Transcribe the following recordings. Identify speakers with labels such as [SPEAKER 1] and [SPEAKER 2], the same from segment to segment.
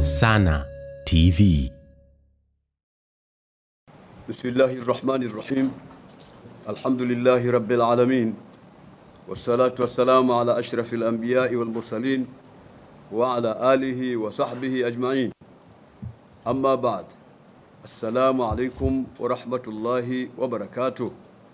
[SPEAKER 1] Sana TV.
[SPEAKER 2] بسم الله الرحمن الرحيم الحمد لله رب العالمين والصلاة والسلام على أشرف الأنبياء والمرسلين وعلى آله وصحبه أجمعين أما بعد السلام عليكم ورحمة الله وبركاته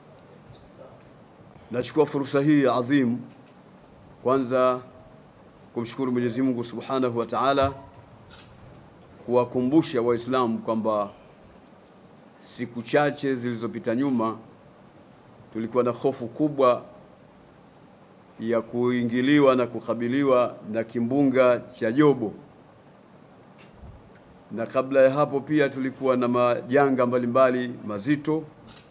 [SPEAKER 2] Nachukua fursa hii adhim kwanza kumshukuru Mwenyezi Mungu Subhanahu wa Ta'ala kuwakumbusha Waislamu kwamba siku chache zilizopita nyuma tulikuwa na hofu kubwa ya kuingiliwa na kukabiliwa na kimbunga cha Jobo, na kabla ya hapo pia tulikuwa na majanga mbalimbali mazito,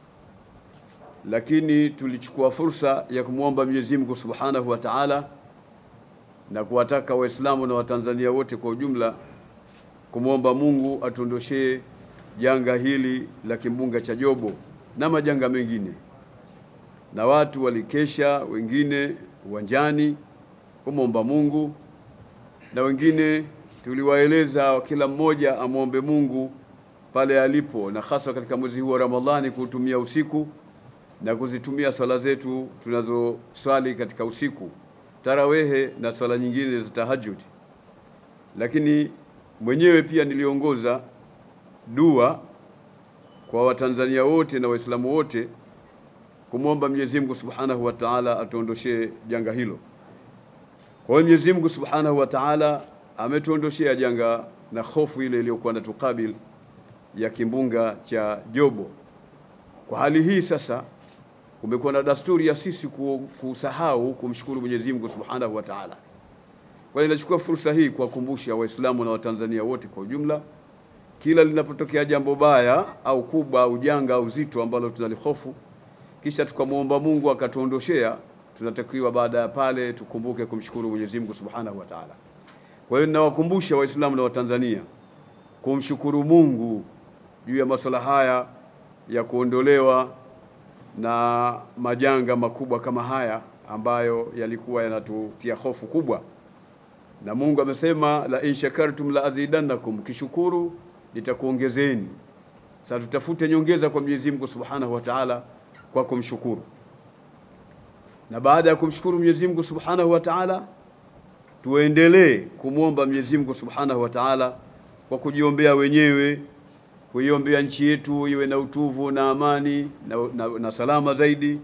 [SPEAKER 2] lakini tulichukua fursa ya kumwomba Mwenyezi Mungu Subhanahu wa Ta'ala na kuwataka Waislamu na Watanzania wote kwa ujumla kumwomba Mungu atuondoshee janga hili la kimbunga cha Jobo na majanga mengine, na watu walikesha, wengine uwanjani kumwomba Mungu, na wengine tuliwaeleza kila mmoja amwombe Mungu pale alipo, na hasa katika mwezi huu wa Ramadhani kuutumia usiku na kuzitumia swala zetu tunazoswali katika usiku, tarawehe na swala nyingine za tahajjud. Lakini mwenyewe pia niliongoza dua kwa Watanzania wote na Waislamu wote kumwomba Mwenyezi Mungu Subhanahu wa Ta'ala atuondoshee janga hilo. Kwa hiyo Mwenyezi Mungu Subhanahu wa Ta'ala ametuondoshea janga na hofu ile iliyokuwa na tukabil ya kimbunga cha Jobo. Kwa hali hii sasa kumekuwa na dasturi ya sisi kusahau kumshukuru Mwenyezi Mungu Subhanahu wa Ta'ala. Kwa hiyo nachukua fursa hii kuwakumbusha Waislamu na Watanzania wote kwa ujumla kila linapotokea jambo baya au kubwa au janga au zito ambalo tunalihofu, kisha tukamwomba Mungu akatuondoshea, tunatakiwa baada ya pale tukumbuke kumshukuru Mwenyezi Mungu Subhanahu wa Ta'ala. Kwa hiyo ninawakumbusha Waislamu na Watanzania kumshukuru Mungu juu ya masuala haya ya kuondolewa na majanga makubwa kama haya ambayo yalikuwa yanatutia hofu kubwa, na Mungu amesema la in shakartum la azidannakum, kishukuru nitakuongezeni. Sasa tutafute nyongeza kwa Mwenyezi Mungu Subhanahu wa Ta'ala kwa kumshukuru, na baada ya kumshukuru Mwenyezi Mungu Subhanahu wa Ta'ala tuendelee kumwomba Mwenyezi Mungu Subhanahu wa Ta'ala kwa kujiombea wenyewe, kuiombea nchi yetu iwe na utuvu na amani na, na, na salama zaidi,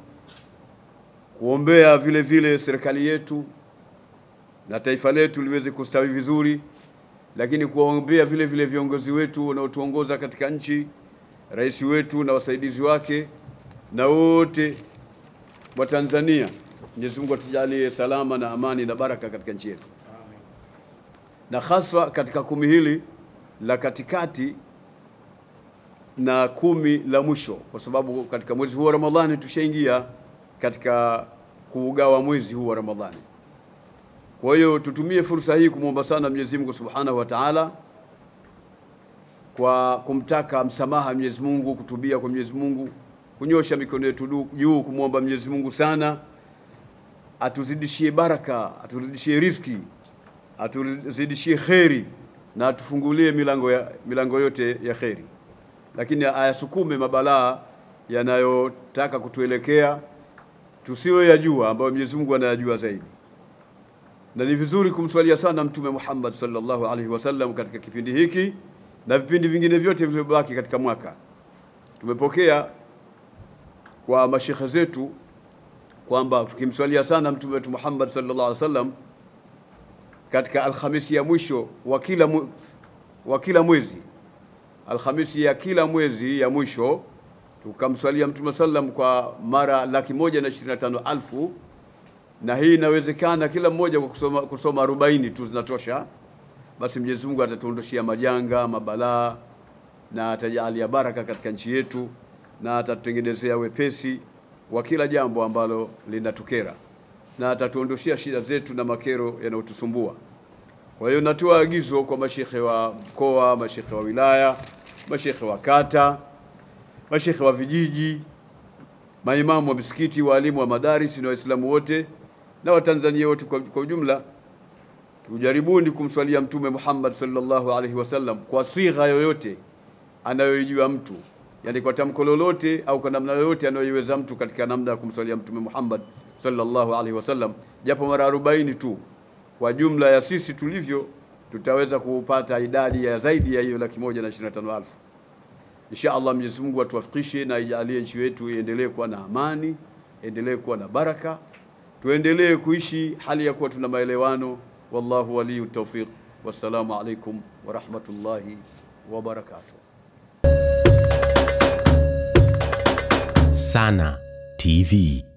[SPEAKER 2] kuombea vile vile serikali yetu na taifa letu liweze kustawi vizuri lakini kuwaombea vile vile viongozi wetu wanaotuongoza katika nchi, rais wetu na wasaidizi wake na wote wa Tanzania. Mwenyezi Mungu atujalie salama na amani na baraka katika nchi yetu, na hasa katika kumi hili la katikati na kumi la mwisho, kwa sababu katika mwezi huu wa Ramadhani tushaingia katika kuugawa mwezi huu wa Ramadhani. Kwa hiyo tutumie fursa hii kumwomba sana Mwenyezi Mungu Subhanahu wa Ta'ala kwa kumtaka msamaha Mwenyezi Mungu, kutubia kwa Mwenyezi Mungu, kunyosha mikono yetu juu kumwomba Mwenyezi Mungu sana atuzidishie baraka, atuzidishie riziki, atuzidishie kheri na atufungulie milango, ya, milango yote ya kheri, lakini ayasukume mabalaa yanayotaka kutuelekea tusiwe yajua, ambayo Mwenyezi Mungu anayajua zaidi na ni vizuri kumswalia sana Mtume Muhammad sallallahu alaihi wasallam katika kipindi hiki na vipindi vingine vyote vilivyobaki katika mwaka. Tumepokea kwa mashekhe zetu kwamba tukimswalia sana Mtume wetu Muhammad sallallahu alaihi wasallam katika Alhamisi ya mwisho wa kila mwe, wa kila mwezi, Alhamisi ya kila mwezi ya mwisho tukamswalia Mtume sallam kwa mara laki moja na ishirini na tano alfu na hii inawezekana kila mmoja kwa kusoma, kusoma arobaini tu zinatosha. Basi Mwenyezi Mungu atatuondoshia majanga mabalaa na atajalia baraka katika nchi yetu na atatutengenezea wepesi wa kila jambo ambalo linatukera na atatuondoshia shida zetu na makero yanayotusumbua. Kwa hiyo natoa agizo kwa mashekhe wa mkoa, mashekhe wa wilaya, mashekhe wa kata, mashekhe wa vijiji, maimamu wa misikiti, waalimu wa madaris na Waislamu wote na Watanzania wote kwa, kwa ujumla Tujaribuni kumswalia Mtume Muhammad sallallahu alaihi wasallam kwa sigha yoyote anayoijua mtu, yani kwa tamko lolote au kwa namna yoyote anayoiweza mtu katika namna ya kumswalia Mtume Muhammad sallallahu alaihi wasallam, japo mara 40 tu. Kwa jumla ya sisi tulivyo, tutaweza kupata idadi ya zaidi ya hiyo laki moja na ishirini na tano elfu. Insha Allah, Mwenyezi Mungu atuwafikishe na ijalie nchi yetu iendelee kuwa na amani, endelee kuwa na baraka, tuendelee kuishi hali ya kuwa tuna maelewano. Wallahu waliyu tawfiq. Wassalamu alaikum wa rahmatullahi wa barakatuh.
[SPEAKER 1] Sana TV.